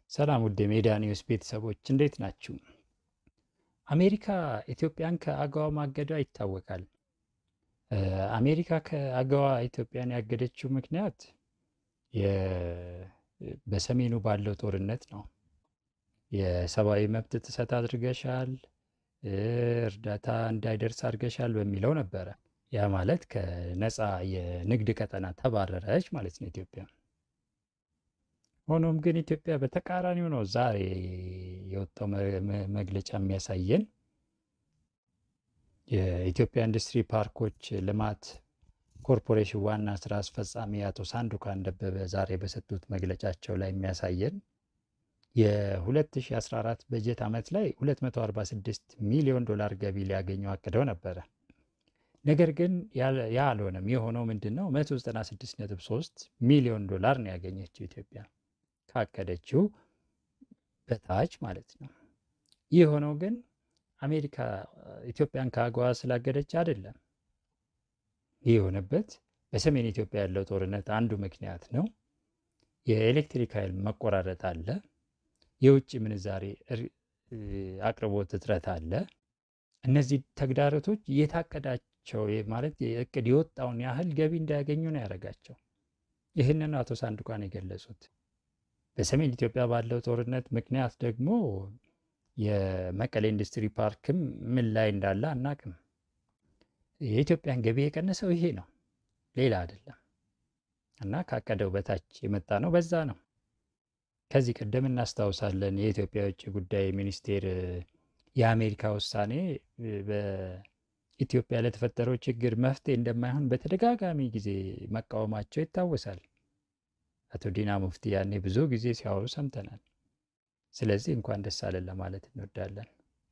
ሰላም ውድ የሜዳ ኒውስ ቤተሰቦች እንዴት ናችሁ? አሜሪካ ኢትዮጵያን ከአገዋ ማገዷ ይታወቃል። አሜሪካ ከአገዋ ኢትዮጵያን ያገደችው ምክንያት የ- በሰሜኑ ባለው ጦርነት ነው። የሰብአዊ መብት ጥሰት አድርገሻል፣ እርዳታ እንዳይደርስ አድርገሻል በሚለው ነበረ። ያ ማለት ከነፃ የንግድ ቀጠና ተባረረች ማለት ነው ኢትዮጵያ። ሆኖም ግን ኢትዮጵያ በተቃራኒው ነው ዛሬ የወጣው መ- መ- መግለጫ የሚያሳየን የኢትዮጵያ ኢንዱስትሪ ፓርኮች ልማት ኮርፖሬሽን ዋና ስራ አስፈጻሚ አቶ ሳንዱካን ደበበ ዛሬ በሰጡት መግለጫቸው ላይ የሚያሳየን የ2014 በጀት ዓመት ላይ 246 ሚሊዮን ዶላር ገቢ ሊያገኙ አቅደው ነበረ። ነገር ግን ያለ- ያ አልሆነም። የሆነው ምንድን ነው? 196.3 ሚሊዮን ዶላር ነው ያገኘችው ኢትዮጵያ ካቀደችው በታች ማለት ነው። ይህ የሆነው ግን አሜሪካ ኢትዮጵያን ከአገዋ ስላገደች አይደለም። ይህ የሆነበት በሰሜን ኢትዮጵያ ያለው ጦርነት አንዱ ምክንያት ነው። የኤሌክትሪክ ኃይል መቆራረጥ አለ። የውጭ ምንዛሬ እር- አቅርቦት እጥረት አለ። እነዚህ ተግዳሮቶች የታቀዳቸው የ- ማለት የእቅድ የወጣውን ያህል ገቢ እንዳያገኙ ነው ያደረጋቸው። ይህንን አቶ ሳንዱቃን የገለጹት በሰሜን ኢትዮጵያ ባለው ጦርነት ምክንያት ደግሞ የመቀሌ ኢንዱስትሪ ፓርክም ምን ላይ እንዳለ አናቅም። የኢትዮጵያን ገቢ የቀነሰው ይሄ ነው፣ ሌላ አይደለም። እና ካቀደው በታች የመጣ ነው። በዛ ነው። ከዚህ ቀደም እናስታውሳለን የኢትዮጵያ የውጭ ጉዳይ ሚኒስቴር እ፣ የአሜሪካ ውሳኔ እ፣ በኢትዮጵያ ለተፈጠረው ችግር መፍትሄ እንደማይሆን በተደጋጋሚ ጊዜ መቃወማቸው ይታወሳል። አቶ ዲና ሙፍቲ ያኔ ብዙ ጊዜ ሲያወሩ ሰምተናል። ስለዚህ እንኳን ደስ አለን ለማለት እንወዳለን።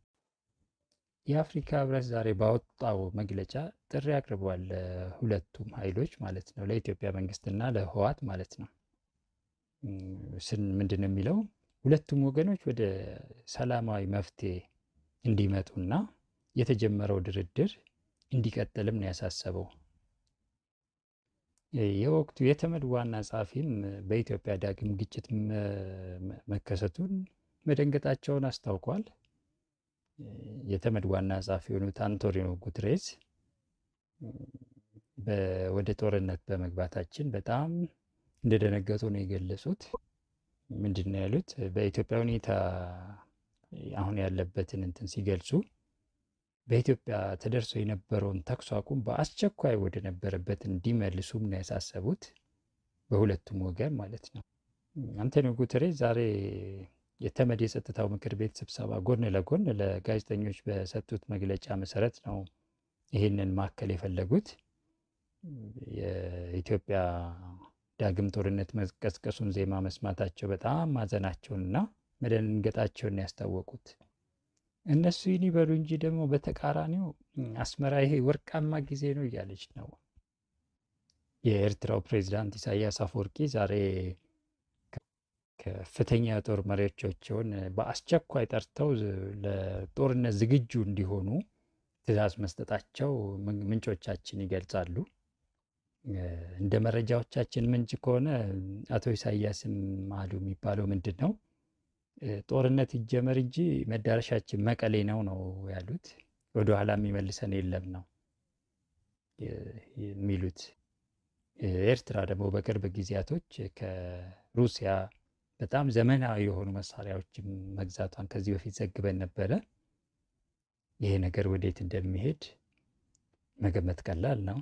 የአፍሪካ ህብረት ዛሬ ባወጣው መግለጫ ጥሪ አቅርቧል ለሁለቱም ኃይሎች ማለት ነው፣ ለኢትዮጵያ መንግስትና ለህወሓት ማለት ነው። እም፣ ስን ምንድን ነው የሚለው ሁለቱም ወገኖች ወደ ሰላማዊ መፍትሄ እንዲመጡና የተጀመረው ድርድር እንዲቀጥልም ነው ያሳሰበው። የወቅቱ የተመድ ዋና ጸሐፊም በኢትዮጵያ ዳግም ግጭት መ- መ- መከሰቱን መደንገጣቸውን አስታውቋል። የተመድ ዋና ጸሐፊ የሆኑት አንቶኒዮ ጉትሬዝ በ- ወደ ጦርነት በመግባታችን በጣም እንደደነገጡ ነው የገለጹት። ምንድን ነው ያሉት? በኢትዮጵያ ሁኔታ አሁን ያለበትን እንትን ሲገልጹ በኢትዮጵያ ተደርሶ የነበረውን ተኩስ አቁም በአስቸኳይ ወደ ነበረበት እንዲመልሱም ነው ያሳሰቡት፣ በሁለቱም ወገን ማለት ነው። አንቶኒዮ ጉተሬዝ ዛሬ የተመድ የጸጥታው ምክር ቤት ስብሰባ ጎን ለጎን ለጋዜጠኞች በሰጡት መግለጫ መሰረት ነው ይህንን ማከል የፈለጉት። የኢትዮጵያ ዳግም ጦርነት መቀስቀሱን ዜማ መስማታቸው በጣም ማዘናቸውንና መደንገጣቸውን ያስታወቁት እነሱ ይህን ይበሉ እንጂ ደግሞ በተቃራኒው እም፣ አስመራ ይሄ ወርቃማ ጊዜ ነው እያለች ነው። የኤርትራው ፕሬዚዳንት ኢሳያስ አፈወርቂ ዛሬ ከ- ከፍተኛ የጦር መሪዎቻቸውን በአስቸኳይ ጠርተው ዝ- ለጦርነት ዝግጁ እንዲሆኑ ትዕዛዝ መስጠታቸው ምን- ምንጮቻችን ይገልጻሉ። እ፣ እንደ መረጃዎቻችን ምንጭ ከሆነ አቶ ኢሳያስም አሉ የሚባለው ምንድን ነው እ፣ ጦርነት ይጀመር እንጂ መዳረሻችን መቀሌ ነው ነው ያሉት። ወደ ኋላ የሚመልሰን የለም ነው የ- የሚሉት። እ፣ ኤርትራ ደግሞ በቅርብ ጊዜያቶች ከሩሲያ በጣም ዘመናዊ የሆኑ መሳሪያዎችን መግዛቷን ከዚህ በፊት ዘግበን ነበረ። ይሄ ነገር ወዴት እንደሚሄድ መገመት ቀላል ነው።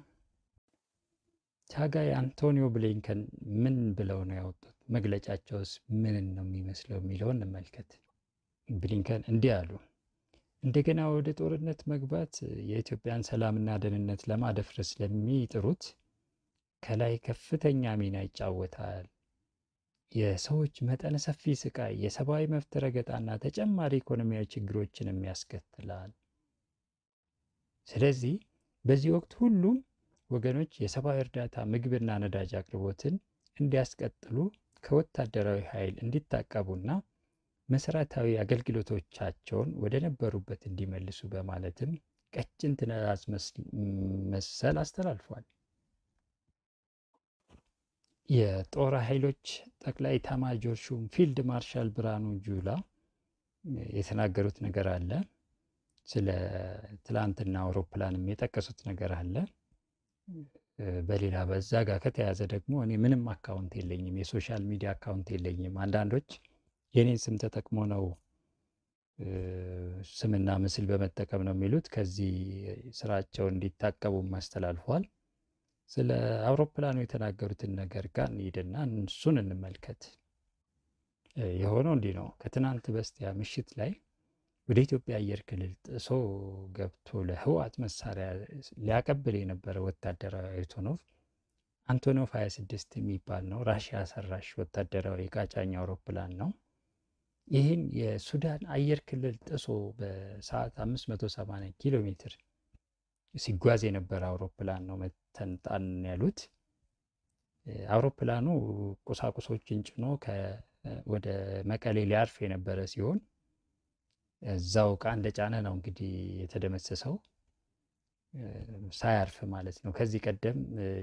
ታጋይ አንቶኒዮ ብሊንከን ምን ብለው ነው ያወጡት? መግለጫቸውስ ምንን ነው የሚመስለው የሚለውን እንመልከት። ብሊንከን እንዲህ አሉ። እንደገና ወደ ጦርነት መግባት የኢትዮጵያን ሰላምና ደህንነት ለማደፍረስ ለሚጥሩት ከላይ ከፍተኛ ሚና ይጫወታል። የሰዎች መጠነ ሰፊ ስቃይ፣ የሰብአዊ መብት ረገጣና ተጨማሪ ኢኮኖሚያዊ ችግሮችንም ያስከትላል። ስለዚህ በዚህ ወቅት ሁሉም ወገኖች የሰብአዊ እርዳታ፣ ምግብና ነዳጅ አቅርቦትን እንዲያስቀጥሉ ከወታደራዊ ኃይል እንዲታቀቡና መሰረታዊ አገልግሎቶቻቸውን ወደ ነበሩበት እንዲመልሱ በማለትም ቀጭን ትዕዛዝ መስ- መሰል አስተላልፏል። የጦር ኃይሎች ጠቅላይ ኤታማዦር ሹም ፊልድ ማርሻል ብርሃኑ ጁላ የተናገሩት ነገር አለ። ስለ ትላንትና አውሮፕላንም የጠቀሱት ነገር አለ። በሌላ በዛ ጋር ከተያዘ ደግሞ እኔ ምንም አካውንት የለኝም፣ የሶሻል ሚዲያ አካውንት የለኝም። አንዳንዶች የኔን ስም ተጠቅሞ ነው ስምና ምስል በመጠቀም ነው የሚሉት። ከዚህ ስራቸው እንዲታቀቡም አስተላልፏል። ስለ አውሮፕላኑ የተናገሩትን ነገር ጋር እንሂድና እሱን እንመልከት። የሆነው እንዲህ ነው። ከትናንት በስቲያ ምሽት ላይ ወደ ኢትዮጵያ አየር ክልል ጥሶ ገብቶ ለህወሓት መሳሪያ ሊያቀብል የነበረ ወታደራዊ አንቶኖቭ አንቶኖቭ 26 የሚባል ነው። ራሽያ ሰራሽ ወታደራዊ የቃጫኝ አውሮፕላን ነው። ይህን የሱዳን አየር ክልል ጥሶ በሰዓት 580 ኪሎ ሜትር ሲጓዝ የነበረ አውሮፕላን ነው መተንጣን ያሉት። አውሮፕላኑ ቁሳቁሶችን ጭኖ ወደ መቀሌ ሊያርፍ የነበረ ሲሆን እዛው ዕቃ እንደ ጫነ ነው እንግዲህ የተደመሰሰው ሳያርፍ ማለት ነው። ከዚህ ቀደም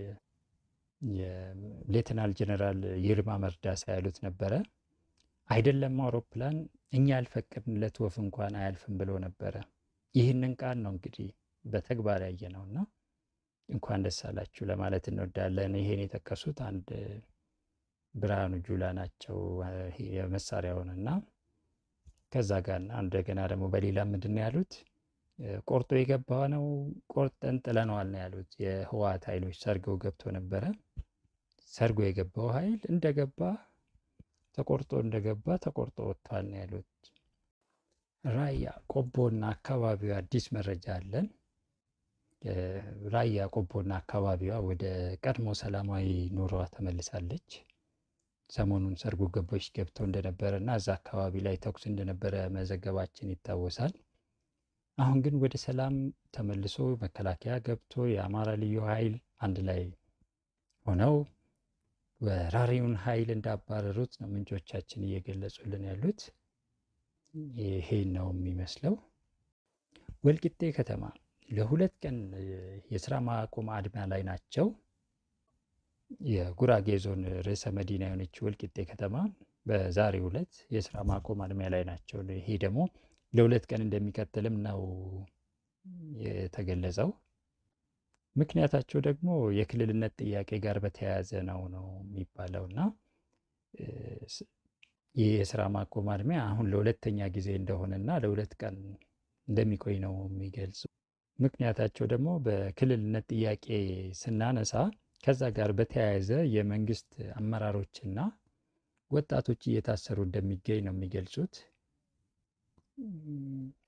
የሌተናል ጀነራል ይልማ መርዳሳ ያሉት ነበረ አይደለም አውሮፕላን እኛ ያልፈቀድንለት ወፍ እንኳን አያልፍም ብሎ ነበረ። ይህንን ቃል ነው እንግዲህ በተግባር ያየ ነው እና እንኳን ደስ አላችሁ ለማለት እንወዳለን። ይሄን የጠቀሱት አንድ ብርሃኑ ጁላ ናቸው የመሳሪያውን እና ከዛ ጋር እንደገና ደግሞ በሌላ ምንድን ነው ያሉት? ቆርጦ የገባ ነው ቆርጠን ጥለነዋል ነው ያሉት። የህወሓት ኃይሎች ሰርገው ገብቶ ነበረ። ሰርጎ የገባው ኃይል እንደገባ ተቆርጦ እንደገባ ተቆርጦ ወጥቷል ነው ያሉት። ራያ ቆቦና አካባቢዋ አዲስ መረጃ አለን። ራያ ቆቦና አካባቢዋ ወደ ቀድሞ ሰላማዊ ኑሮዋ ተመልሳለች። ሰሞኑን ሰርጎ ገቦች ገብተው እንደነበረ እና እዛ አካባቢ ላይ ተኩስ እንደነበረ መዘገባችን ይታወሳል። አሁን ግን ወደ ሰላም ተመልሶ መከላከያ ገብቶ የአማራ ልዩ ኃይል አንድ ላይ ሆነው ወራሪውን ኃይል እንዳባረሩት ነው ምንጮቻችን እየገለጹልን ያሉት። ይሄ ነው የሚመስለው። ወልቂጤ ከተማ ለሁለት ቀን የስራ ማቆም አድማ ላይ ናቸው። የጉራጌ ዞን ርዕሰ መዲና የሆነች ወልቂጤ ከተማ በዛሬው ዕለት የስራ ማቆም አድማ ላይ ናቸው። ይሄ ደግሞ ለሁለት ቀን እንደሚቀጥልም ነው የተገለጸው። ምክንያታቸው ደግሞ የክልልነት ጥያቄ ጋር በተያያዘ ነው ነው የሚባለው እና ይህ የስራ ማቆም አድማ አሁን ለሁለተኛ ጊዜ እንደሆነና ለሁለት ቀን እንደሚቆይ ነው የሚገልጹ። ምክንያታቸው ደግሞ በክልልነት ጥያቄ ስናነሳ ከዛ ጋር በተያያዘ የመንግስት አመራሮችና ወጣቶች እየታሰሩ እንደሚገኝ ነው የሚገልጹት።